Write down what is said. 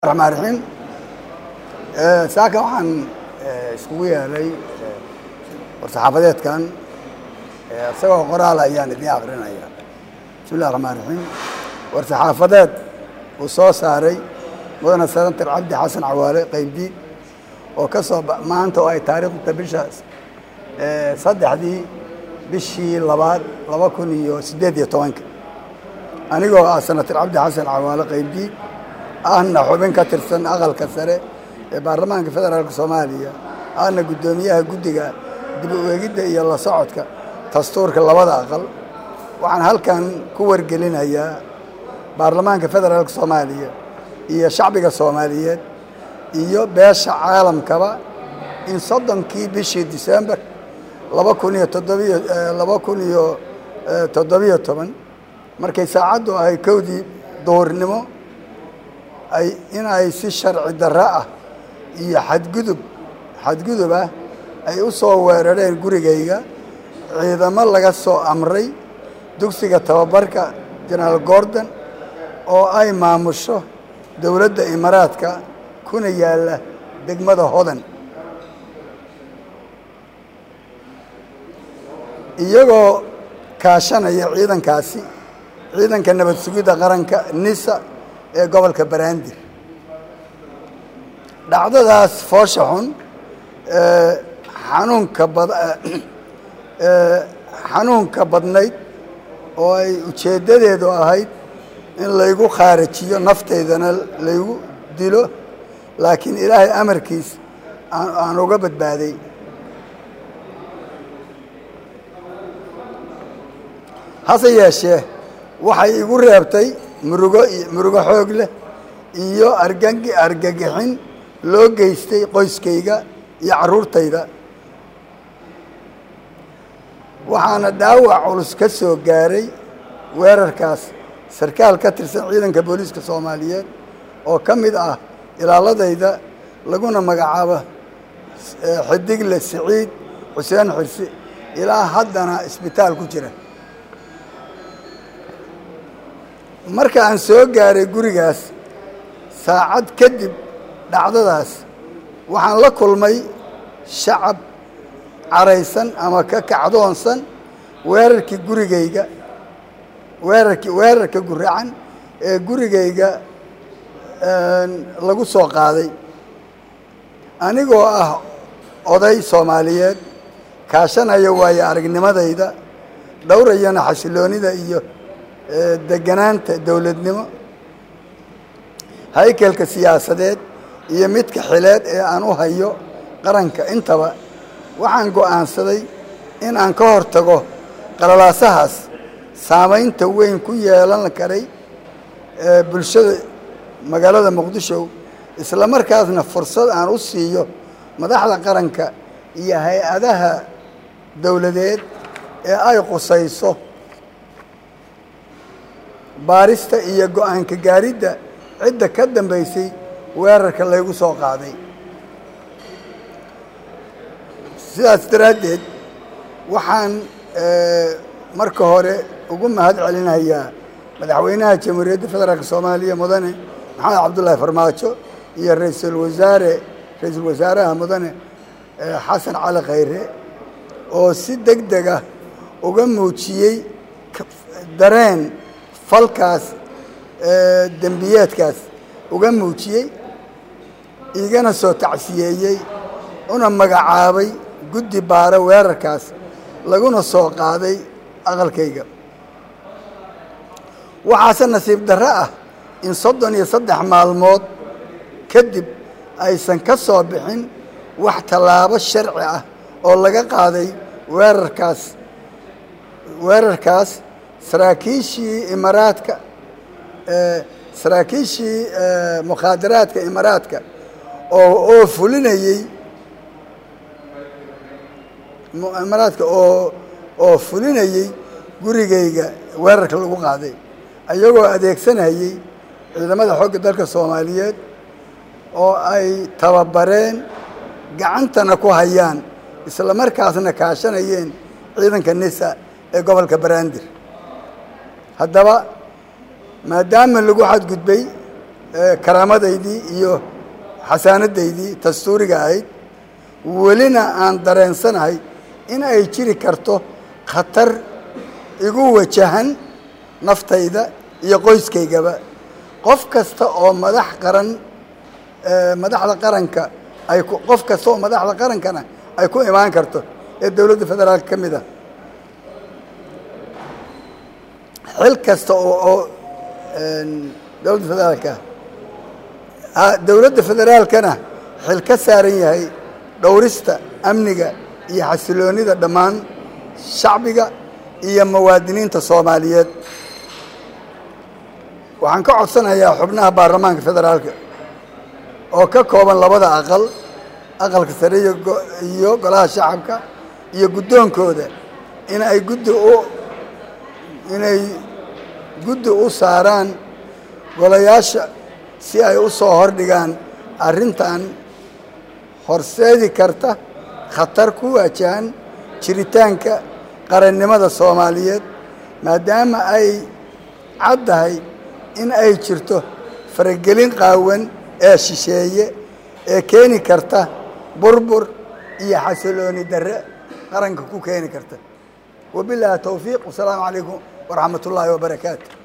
raxmaan raxiim saaka waxaan iskugu yeelay war-saxaafadeedkan isagoo qoraal ayaan idiin akrinaya bismi illahi raxmaan raxiim war-saxaafadeed uu soo saaray mudane senator cabdi xasan cawaale qeybdiid oo ka soo maanta oo ay taariikhda bisha saddexdii bishii labaad laba kun iyo siddeed iyo tobanka anigoo ah senator cabdi xasan cawaale qeybdiid ahna xubin ka tirsan aqalka sare ee baarlamaanka federaalka soomaaliya ahna guddoomiyaha guddiga dib u eegidda iyo la socodka dastuurka labada aqal waxaan halkan ku wargelinayaa baarlamaanka federaalka soomaaliya iyo shacbiga soomaaliyeed iyo beesha caalamkaba in soddonkii bishii disembar laba kun iyo toddobiyo laba kun iyo toddobiyo toban markay saacaddu ahay kowdii duhurnimo ay in ay si sharci darro ah iyo xadgudub xadgudub ah ay u soo weerareen gurigayga ciidamo laga soo amray dugsiga tababarka jenaraal gordon oo ay maamusho dowladda imaaraadka kuna yaalla degmada hodan iyagoo kaashanaya ciidankaasi ciidanka nabad sugidda qaranka nisa ee gobolka baraandir dhacdadaas foosha xun xanuunka bad xanuunka badnayd oo ay ujeeddadeedu ahayd in laygu khaarajiyo naftaydana laygu dilo laakiin ilaahay amarkiis aan uga badbaaday hase yeeshee waxay igu reebtay murugo murugo xoog leh iyo argagi argagixin loo geystay qoyskayga iyo carruurtayda waxaana dhaawac culus ka soo gaaray weerarkaas sarkaal ka tirsan ciidanka booliiska soomaaliyeed oo ka mid ah ilaaladayda laguna magacaabo xidigle siciid xuseen xirsi ilaa haddana isbitaal ku jira marka aan soo gaaray gurigaas saacad kadib dhacdadaas waxaan la kulmay shacab caraysan ama ka kacdoonsan weerarkii gurigayga weerarkii weerarka guracan ee gurigayga lagu soo qaaday anigoo ah oday soomaaliyeed kaashanaya waayo aragnimadayda dhowrayana xasiloonida iyo deganaanta dowladnimo haykelka siyaasadeed iyo midka xileed ee aan u hayo qaranka intaba waxaan go'aansaday in aan ka hor tago qalalaasahaas saamaynta weyn ku yeelan karay bulshada magaalada muqdisho isla markaasna fursad aan u siiyo madaxda qaranka iyo hay-adaha dowladeed ee ay qusayso baarista iyo go-aanka gaaridda cidda ka dambaysay weerarka laygu soo qaaday sidaas daraaddeed waxaan marka hore ugu mahad celinayaa madaxweynaha jamhuuriyadda federaalk soomaaliya mudane maxamed cabdullaahi farmaajo iyo ra-iisul wasaare ra-iisul wasaaraha mudane xasan cali khayre oo si deg deg ah uga muujiyey dareen falkaas dembiyeedkaas uga muujiyey igana soo tacsiyeeyey una magacaabay guddi baara weerarkaas laguna soo qaaday aqalkayga waxaase nasiib darro ah in soddon iyo saddex maalmood kadib aysan ka soo bixin wax tallaabo sharci ah oo laga qaaday weerarkaas weerarkaas saraakiishii imaaraadka saraakiishii mukhaadaraadka imaaraadka oo oo fulinayey imaaraadka oo oo fulinayey gurigayga weerarka lagu qaaday ayagoo adeegsanayey ciidamada xoogga dalka soomaaliyeed oo ay tababareen gacantana ku hayaan isla markaasna kaashanayeen ciidanka nisa ee gobolka baraandir haddaba maadaama lagu xadgudbay karaamadaydii iyo xasaanadaydii dastuuriga ahayd welina aan dareensanahay in ay jiri karto khatar igu wajahan naftayda iyo qoyskaygaba qof kasta oo madax qaran madaxda qaranka ay qof kasta oo madaxda qarankana ay ku imaan karto ee dowladda federaalka ka mid a xil kasta oo oo dowladda federaalka ah dowladda federaalkana xil ka saaran yahay dhowrista amniga iyo xasiloonida dhammaan shacbiga iyo muwaadiniinta soomaaliyeed waxaan ka codsanayaa xubnaha baarlamaanka federaalka oo ka kooban labada aqal aqalka sare iyo golaha shacabka iyo guddoonkooda in ay guddi u inay guddi u saaraan golayaasha si ay u soo hordhigaan arrintan horseedi karta khatar ku waajahan jiritaanka qarannimada soomaaliyeed maadaama ay caddahay in ay jirto faragelin qaawan ee shisheeye ee keeni karta burbur iyo xasilooni darre qaranka ku keeni karta wabilaahi towfiiq wasalaamu calaykum waraxmat ullaahi wabarakaatu